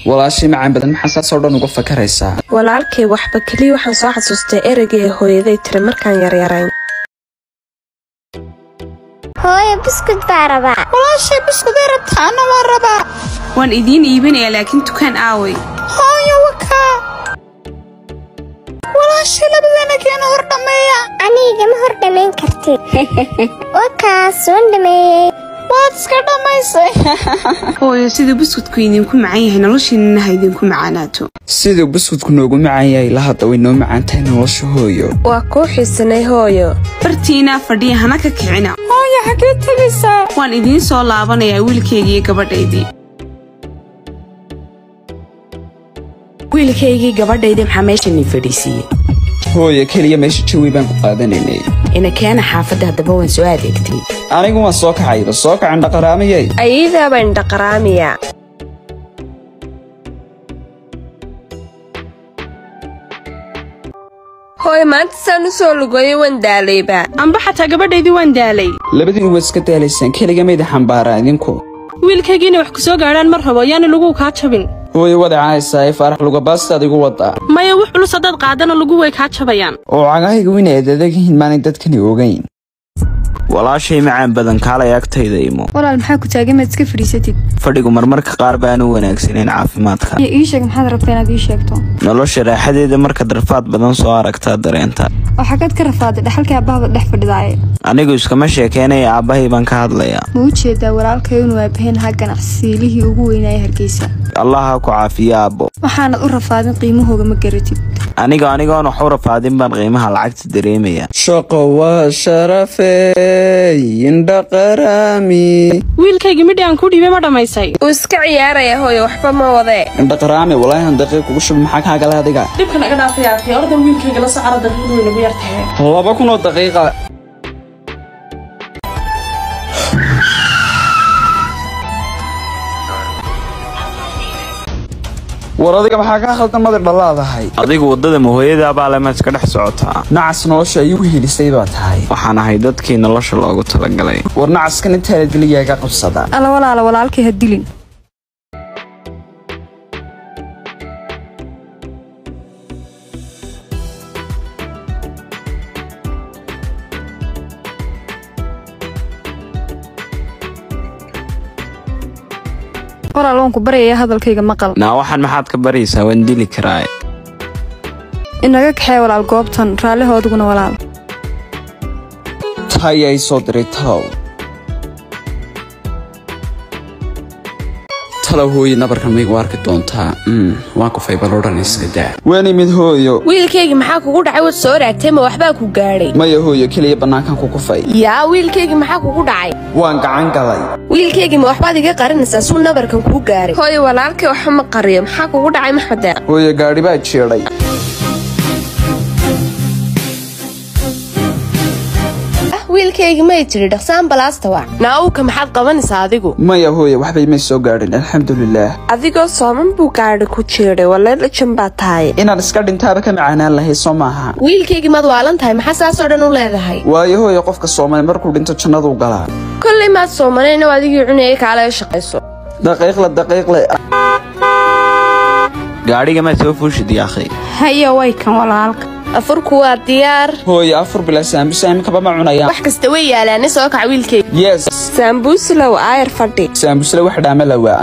walaashay macaan badan maxaa saasoo dhan uga fakaraysaa walaalkay waxba keliya waxaan soo xasuustay ereyga ee hooyaday tiri markaan yaryarayn hooyo buskud baa rabaa walaashay buskuday rabtaana waa rabaa waan idiin iibinayaa laakiin dukaan aaway hooyo wakaa walaashay labadeena keena hor dhammeeya anigama hor dhammayn kartid wakaas waan dhameeyey waad iska dhammaysay hooyo siduu buskudku idinku macaan yahay noloshiinana ha idinku macaanaato siduu buskudku noogu macaan yahay la hadda way noo macaan tahay nolosha hooyo waa kuu xiisanay hooyo bartiinaa fadhiya hana ka kicina hooyo xaggee tegaysaa waan idiin soo laabanayaa wiilkaygii gabadhaydii wiilkaygii gabadhayda maxaa meeshani fadhiisiiyey hooyo keliya meesha jawi baan ku qaadanaynay ina keena xaafadda haddaba waan soo adeegtay anigu waan soo kacayba soo kacan dhaqaraamayay ayadaa baan dhaqaraamiyaa hooyo maanta saan u soo lugoyo waan daalayba amba xataa gabadhaydii waan daalay labadiin waad iska daalaysaan keliga mayda xambaaraa idinku wiilkaygiina wax ku soo gaadhaan mar rabo yaana lagu kaa jabin hooyo wada caaysaa ee faarax lugabaastad igu wadaa maya wax culus haddaad qaadana lagu way kaa jabayaan oo cagahayga wina aad adag yihiin maanay dadkani ogayn walaashay macaan badan kaalay agtayda imo walaal maxaa ku taagan maad iska fadhiisatid fadhigu marmarka qaar baanu wanaagsaneyn caafimaadka iyo ii sheeg maxaad rabtaa inaad ii sheegto nolosha raaxadeeda markaad rafaad badan soo aragtaa dareenta oo xaggaad ka rafaaday dhaxalkii aabbahabad dhex fadhidaaye anigu iskama sheekeynaya aabbahay baan ka hadlayaa ma u jeedaa walaalkayo inuu aabaheen ha ganacsiilihii ugu weynaaya hargeysa allah ha ku caafiyo aabbo waxaanad u rafaadin qiimahooga ma garatid aniga anigoon wax u rafaadin baan qiimaha lacagta dareemaya shaqo waa sharafey indhaqaraami wiilkaygii midhi aan ku dhiibay ma dhammaysay uu iska ciyaaraya hooyo waxba ma wadee indhaqaraami walaahan daqiiq kugu shub maxaa kaa gala adiga dhibka naga dhaafayaatay ordan wiilkayga la socara daqiiqdu way nagu yartahay laba kun oo daqiiqa war adiga maxaa kaa khaldan madi dhalaadahay adigu waddada mahooyada baale ma iska dhex socotaa nacas nolosha ay igu helisay baa tahay waxaan ahay dadkii nolosha loogu talagalay war nacaskan intaanad geligaaga qabsada alla walaala walaalkay ha dilin walaal waan ku baryayaa hadalkayga maqal naa waxaan maxaad ka baraysaa waan dili karaa inaga kaxee walaal goobtan raallihoodiguna walaal tay ay soo diray talow talow hooye nabarkan maygu arki doontaa waan kufay balodhan iska daa waan imid hooyo wiilkaygii maxaa kugu dhacay wad soo raagtay ma waxbaa ku gaadhay maya hooyo keliya bannaankan ku kufay yaa wiilkaygii maxaa kugu dhacay waan gacan galay wiilkaygii ma waxbaad iga qarinaysaa suu nabarkan kuu gaaray hooyo walaalkay waxba ma qariyo maxaa kugu dhacay maxmedeeq hooyo gaadhi baa jeedhay wiilkaygii may tidhi dhaqsaan balaasta wac naawuka maxaad qabanaysaa adigu maya hooye waxbay may soo gaadhin alxamdulilaah adigoo sooman buu gaadhi ku jiidhay waleelajan baa tahay inaan iska dhintaaba ka macaanaan lahay soo maaha wiilkaygii maad waalan tahay maxaa saasoo dhan u leedahay waayo hooye qofka soomali markuu dhinto jannaduu galaa kollay maad soomanayno adigii cunayay kaalaga shaqayso daqiiqle daqiiqle gaadhiga maad soo fuushid yaakhay haya way kan walaalka afurku waa diyaar hooye afur bila saambusa iminkaba ma cunayaan wax kasta way yaalaane soo kaca wiilkayga yes saambuuslow aayar fadhi saambusle wax dhaama lawaa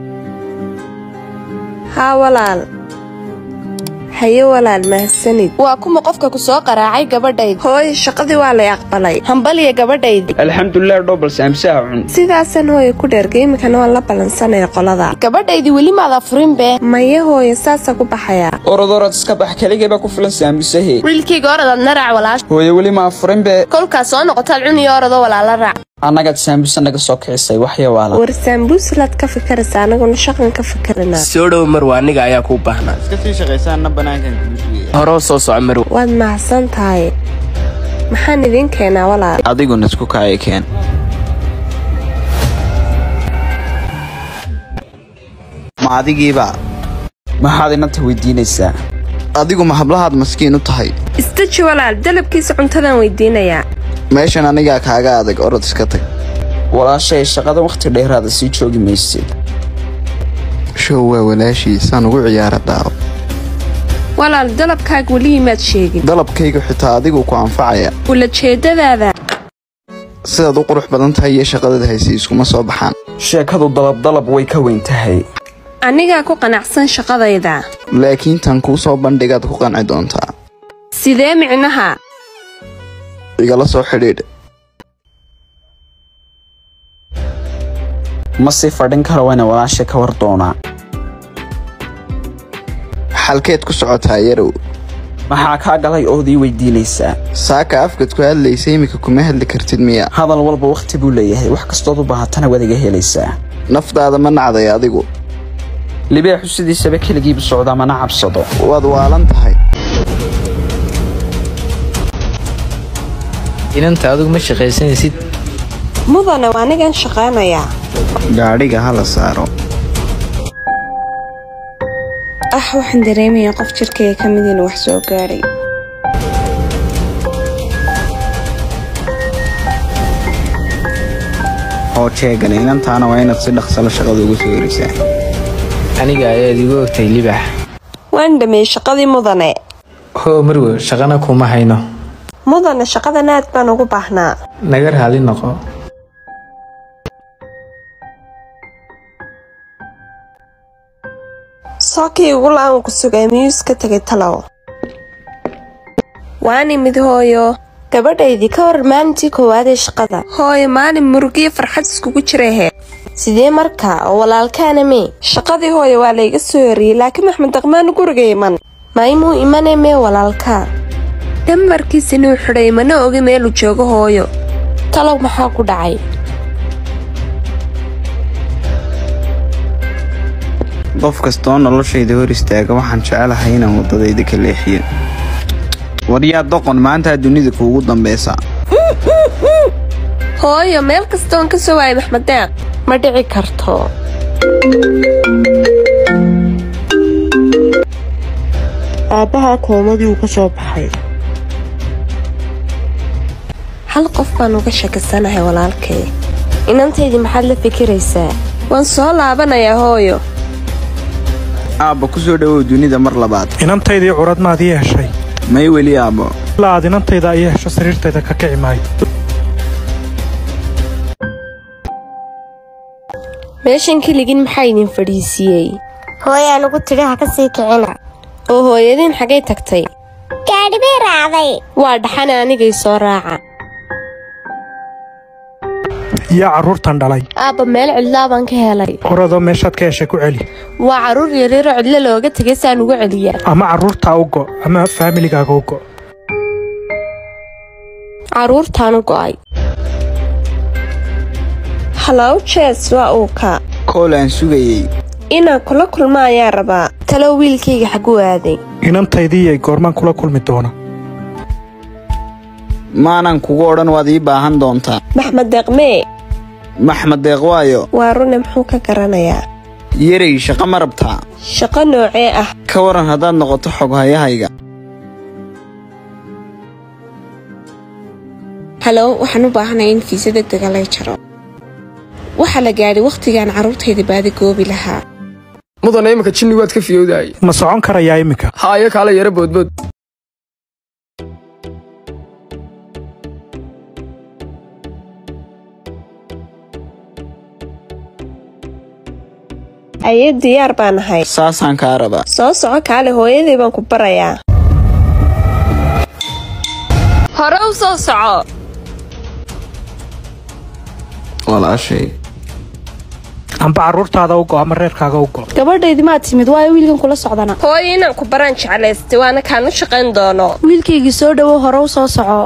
haa walaal haye walaal mahadsanid waa kuma qofka ku soo qaraacay gabadhayd hooyo shaqadii waa lay aqbalay hambaliya gabadhaydii alxamdulilah dhobal saambusaha cun sidaasan hooyo ku dheergay iminkana waan la ballansanaya qolada gabadhaydii weli maad afurin bee maya hooyo saasa ku baxayaa orod orod iska bax keligayba ku filan saambusahe wiilkayga oradaad na raac walaash hooye weli ma afurin be kolkaas soo noqotaad cuniyo orodoo walaala raac annagaad saambusa naga soo kicisay waxya waala war saambuuslaad ka fikiraysa anaguna shaqan ka fikirana soo dhow marwa aniga ayaa kuu baahnaa iska sii shaqaysaanna bannaankan kuusugaya horoo soo soco marwa waad mahadsan tahay maxaan idiin keenaa walaal adiguna isku kaaya keen ma adigiiba maxaad inanta weydiinaysaa adigu ma hablahaad maskiin u tahay istaji walaal dalabkiisa cuntadan weydiinayaa meeshan anigaa kaaga adag orod iska tag walaashay shaqada wakhti dheeraada sii joogi maysid show waa walaashiisaan ugu ciyaara daawo walaal dalabkaaga weli imaad sheegin dalabkaygu xitaa adigu ku anfacaya ulajeedadaada sidaad u qurux badan tahay iyo shaqadada hayse iskuma soo baxaan sheekadu dalabdalab way ka weyn tahay anigaa ku qanacsan shaqadayda laakiin tan kuu soo bandhigaad ku qanci doontaa sidee micnaha igala soo xidhiidh ma sii fadhin karo waana walaasha ka war doonaa xalkeed ku socotaa yarow maxaa kaa galay ood ii weydiinaysaa saaka afkad ku hadlaysa iminka kuma hadli kartid miya hadal walba wakhti buu leeyahay wax kastood u baahatana waad iga helaysaa naftaada ma nacday adigu libeexu sidiisaba keligiibu socdaa mana cabsado waad waalan tahay inanta adigu ma shaqaysanaysid mudane waa anigan shaqaynayaa gaadhiga hala saaro ah waxaan dareemayaa qof jirkayga ka mid inuu wax soo gaadhay oo jeegan inantaana waa inaad si dhaqsalo shaqada ugu soo herisaa aniga ayaad igu ogtay libax waan dhameeyey shaqadii mudane hoo marwe shaqana kuma hayno mudane shaqadan aad baan ugu baahnaa naga raali noqo sookii ugu la-aan ku sugay miyuu iska tegay talow waan imid hooyo gabadhaydii ka hor maalintii koowaad ee shaqada hooyo maalin murugiyo farxad iskugu jirahe sidee markaa oo walaalkaana mee shaqadii hooyo waa layga soo horiyey laakiin maxmed daqmaan guriga iman maymuu imane mee walaalkaa dambarkiisinuu xidhay mana ogi meeluu joogo hooyo talow maxaa ku dhacay qof kastoo noloshayda hor istaaga waxaan jecelahay inaan waddadayda ka leexiyo waryaa doqon maantaa dunida kuugu dambaysa hooyo meel kastoon ka soo waayay maxmed deeq ma dhici karto aabbahaa koomadii uu ka soo baxay hal qof baan uga shakisanahay walaalkay inantaydii maxaad la fikiraysaa waan soo laabanayaa hooyo aabba ku soo dhowow dunida mar labaad inantaydii curad maad ii heshay may weli aabbo ilaa aad inantayda ii hesho sariirtayda ka kici maayo meeshan keligin maxaa idin fadhiisiiyey hooyaa lagu tidhi ha ka sii kicina oo hooyadiin xaggay tagtay gaadhi bay raacday waa dhaxana anigay soo raaca yaa carruurtan dhalay aabba meel cidlaa baan ka helay oradoo meeshaad ka heshay ku celi waa carruur yaryaroo cidlo looga tegay saan ugu celiyaa ama carruurtaa u go ama faamiligaaga u go carruurtaan u go'ay halow jees waa uu ka kool aan sugayey inaan kula kulma ayaa rabaa talow wiilkayga xagu aaday inantaydii goormaan kula kulmi doona maanan kugu odhan waad ii baahan doontaa maxmed deeqmee maxmed deeq waayo waa rune muxuu ka garanayaa yarey shaqo ma rabtaa shaqo noocee ah ka waran haddaad noqoto xoghayahayga halow waxaan u baahanayaa in fiisa degdega lay jaro waxaa la gaadhay wakhtigaan carruurtayda baadi goobi lahaa mudane iminka jinni waad ka fiyowdahay ma socon karayaa iminka haayo kaala yara boodbood aye diyaar baan ahay saasaan kaa rabaa soo soco kaale hooyadii baan ku barayaa hore u soo soco walaashay amba carruurtaada u go ama reerkaaga u go gabadhaydii maad timid waayo wiilkan kula socdana hooyo inaan ku baraan jeclaystay waana kaan u shaqayn doono wiilkaygii soo dhowow hore u soo soco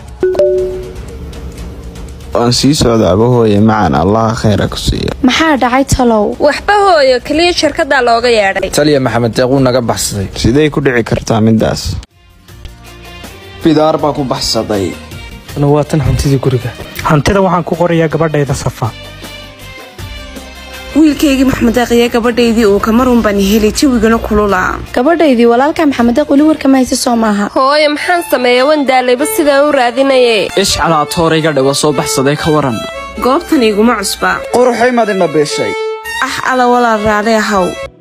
waan sii socdaaba hooye macaan allaha khayra ku siiya maxaa dhacay talow waxba hooyo keliya shirkaddaa looga yeedhay taliya maxamed deeq wuu naga baxsaday siday ku dhici kartaa middaas bidaar baa ku baxsaday waa tan hantidii guriga hantida waxaan ku qorayaa gabadhayda safa wiilkaygii maxmed deeq iyo gabadhaydii uu kamarun baan helay jawigana kulula gabadhaydii walaalka maxamed deeq weli warkama haysa soo maaha hooyo maxaan sameeya wan daalayba sidaan u raadinaye ishcalaa toorayga dhawa soo baxsaday ka waran goobtan iguma cusba quruxay madina beeshay ah ala walaal raali ahaw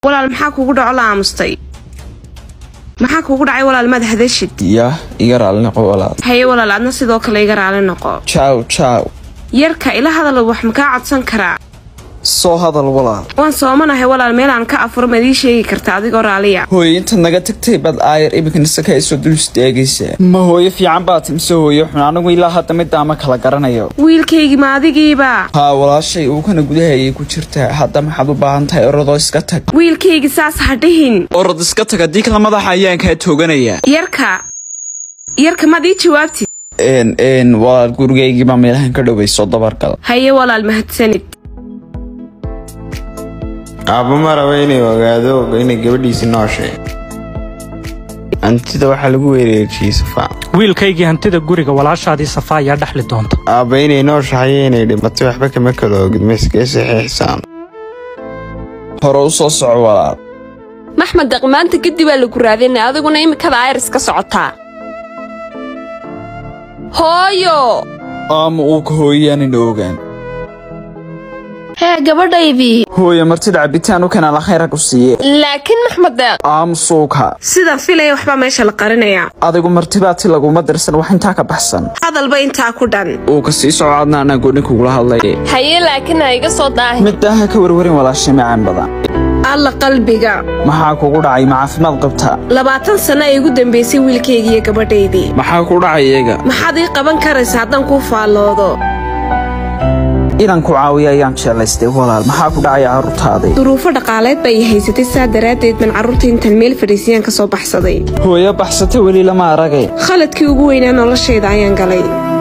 walaal maxaa kugu dhaco la aamustay maxaa kugu dhacay walaal maad hadashid yah iga raali noqo walaal haye walaal adna sidoo kale iga raali noqo jaaw jaaw yarka ila hadal wax makaa codsan karaa soo hadal walaal waan soomanahay walaal meelaan ka afuro maad ii sheegi karta adigoo raaliya hooyo intaad naga tagtay baad aayar iminkana saka ay soo dul istaagaysaa ma hooyo fiican baad mise hooyo xun anigu ilaa hadda middaa ma kala garanayo wiilkaygii ma adigiiba haa walaashay uukana gudahayay ku jirtaa hadda maxaad u baahan tahay orodoo iska tag wiilkaygii saas ha dhihin orod iska tag haddii kala madaxa ayaan kaa tooganaya yarka yarka maad ii jawaabtid n n walaal gurigaygiibaa meelahan ka dhowayso dabargal haye walaal mahadsanid aabbo ma raba inay ogaado inay gabadhiisi nooshay hantida waxaa lagu wereerjiyey safaa wiilkaygii hantida guriga walaashaadii safa ayaa dhexli doonta aabba inay nooshahay iyo inay dhimatay waxba kama kala ogid ma iskaga saxiixsaan hore u soo soco walaal maxmed deq maanta kadib aa lagu raadinay adiguna imikada ayris ka socotaa hooyo ama uu ka hooyaanina ogaan hee gabadhaydii hooyo martida cabitaan u kanaa la khayra ku siiye laakiin maxmed deeq aamusuuka sidaan filaya waxbaa meesha la qarinayaa adigu martibaati laguma dirsan wax intaa ka baxsan hadalba intaa ku dhan uu ka sii soco adna anaa gooni kugula hadlay haye laakiin ha iga soo daahi midaaha ka warwarin walaashay macaan badan alla qalbiga maxaa kugu dhacay ma caafimaad qabtaa labaatan sano ay igu dambaysay wiilkaygii iyo gabadhaydii maxaa ku dhacay iyaga maxaad ii qaban karaysa haddaan kuu faalloodo inaan ku caawiyo ayaan jeclaystay walaal maxaa ku dhacaya carruurtaadii duruufo dhaqaaleed bay haysatay saa daraaddeed baan carruurta intaan meel fadhiisiyaan ka soo baxsaday hooyo baxsata weli lama aragay khaladkii ugu weynaa noloshayda ayaan galay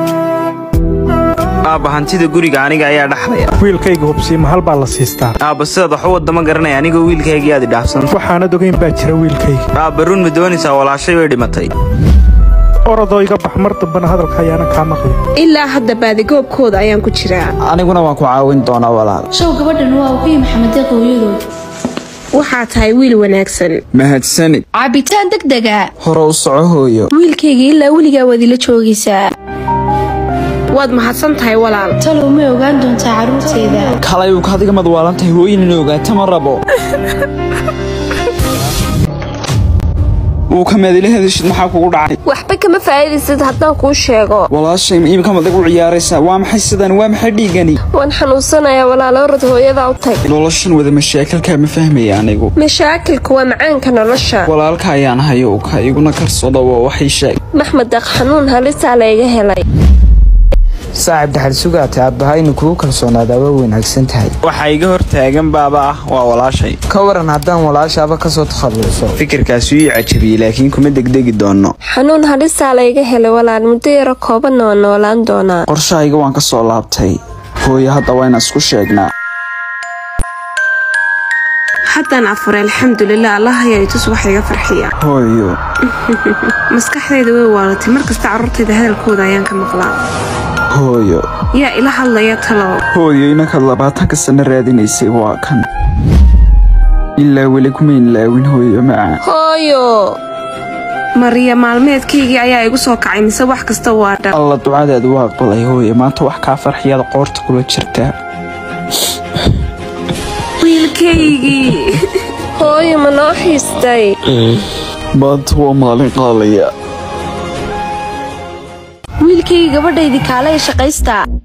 aabba hantida guriga aniga ayaa dhaxlaya wiilkayga hubsiima hal baa la siistaa aabba sidaad wax u wadda ma garanaya anigoo wiilkaygii aad idhaafsan waxaanad ogeyn baa jira wiilkayga aabba run ma doonaysaa walaashay way dhimatay orodoo iga bax mar dambana hadalka ayaana kaa maqli ilaa hadda baadigoobkooda ayaan ku jiraa aniguna waan ku caawin doonaa walaal show gabadhan waa uqiyi maxamed deeq hooyadood waxaa tahay wiil wanaagsan mahadsanid cabitaan degdega hore u soco hooyo wiilkayga ilaa weligaa waad ila joogaysaa waad mahadsan tahay walaal talow ma ogaan doontaa carruurtayda kalay uu kaadiga madwaalan tahay hooyin in ogaata ma rabo uu kameedila hadashid maxaa kugu dhacay waxba kama faa'iidaysid haddaan kuu sheego walaashay ma iimka madag u ciyaaraysaa waa maxay sidan waa maxay dhiigani waan xanuunsanayaa walaalo orod hooyadaa u tag noloshan wada mashaakilkaa ma fahmaya anigu mashaakilku waa macaanka nolosha walaalka ayaan hayo ka iguna karsooda waa waxay sheeg maxmed deeq xanuun halisaa layga helay saaxib dhaxal sugaatay aabbaha inuu kugu kalsoonaada waa wanaagsan tahay waxaa iga hor taagan baaba ah waa walaashay ka waran haddaan walaashaaba ka soo takhalluso fikirkaasi ii cajabiyey laakiin kuma degdegi doono xanuun halisaa layga helay walaal muddo yaro koobanna waa noolaan doonaa qorshahayga waan ka soo laabtay hooyo hadda waa inaan isku sheegnaa haddaan afuray alxamdulilah allah ayaa itus wax iga farxiya hooyo maskaxdayda way waalatay mar kasta carruurtayda hadalkooda ayaan ka maqlaa hooyo yaa ila hadlaya talow hooyo inankaad labaatanka sano raadinaysay waa kan ilaa weli kumayn laawin hooyo macaan hooyo mariya maalmeedkaygii ayaa igu soo kacay mise wax kasta waa dhan alla ducadeedu waa aqbalay hooyo maanta wax kaa farxiyaad qoorta kula jirtaa wiilkaygii hooyo ma noo xiistay maanta waa maalin qaalaya wiilkayga gabadhaydii kaalaya shaqaystaa